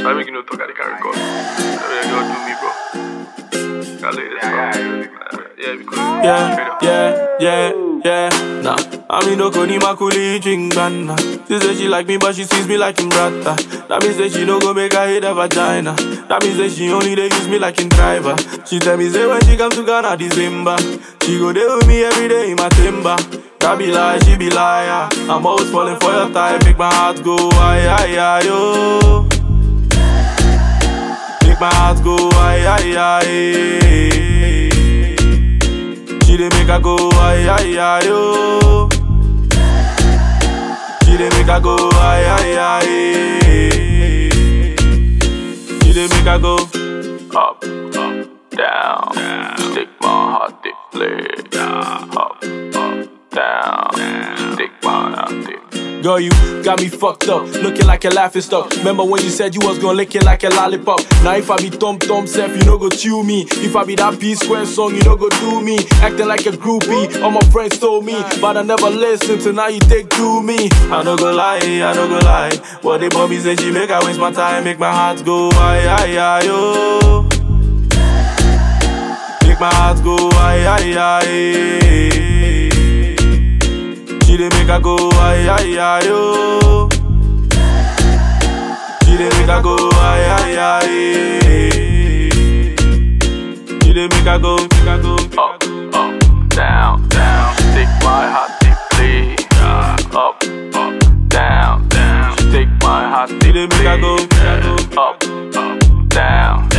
I make you no talk, I dey carry call. I mean, you do me, bro. Can't let it stop. Yeah, because Yeah, yeah, yeah, yeah. Nah, I mean no koni makuli drink banana. She say she like me, but she sees me like him brother. That means that she no go make her hit her vagina. That means that she only they use me like in driver. She tell me say when she come to Ghana December, she go there with me every day in my timber. That be lie, she be liar. I'm always falling for your type, make my heart go ay ay ay yo. Make my heart go ay ay ay. She dey make her go ay ay ay yo. She dey make her go ay ay ay. She dey make her go up, up, down. Take my heart, they play. Up, up, down. Take my heart, they Girl, you got me fucked up, looking like a laughing stock. Remember when you said you was gonna lick it like a lollipop? Now if I be Tom Tom Self, you no go chew me. If I be that P Square song, you no go do me. Acting like a groupie, all my friends told me, but I never listened. So now you take to me. I no go lie, I no go lie. What they bummy say she make I waste my time, make my heart go ay ay ay yo. Make my heart go ay ay ay. She dey make her go ay ay ay yo. She dey make her go ay ay ay. She dey make her go, make her go up, up, down, down. She take my heart deeply. Up, up, down, down. She take my heart deeply. She dey make her go, make her go up, up, down.